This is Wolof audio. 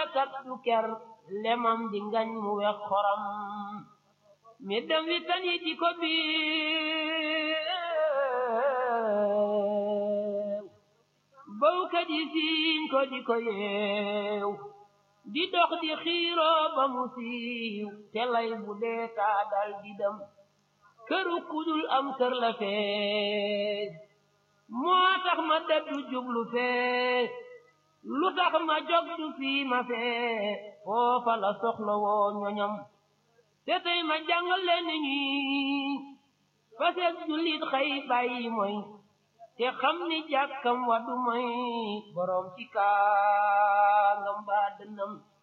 kat du ker lemam di ngañ mu wex xoram mi dem wi tan yi di ko biiw bawkat yi siiñ ko di ko yeew di dox di xiiroo ba mu siiw te lay bu dee taa dal di dem këru kudul am kër la fee moo tax ma dëddu jublu fee lu tax ma jog du fii ma fee foofa la soxla woo ñoñam te tey ma jàngal leen ñi faseeg jullit xëy bàyyi mooy te xam ni jàkkam wa du mooy borom ci kaangam baa dënnam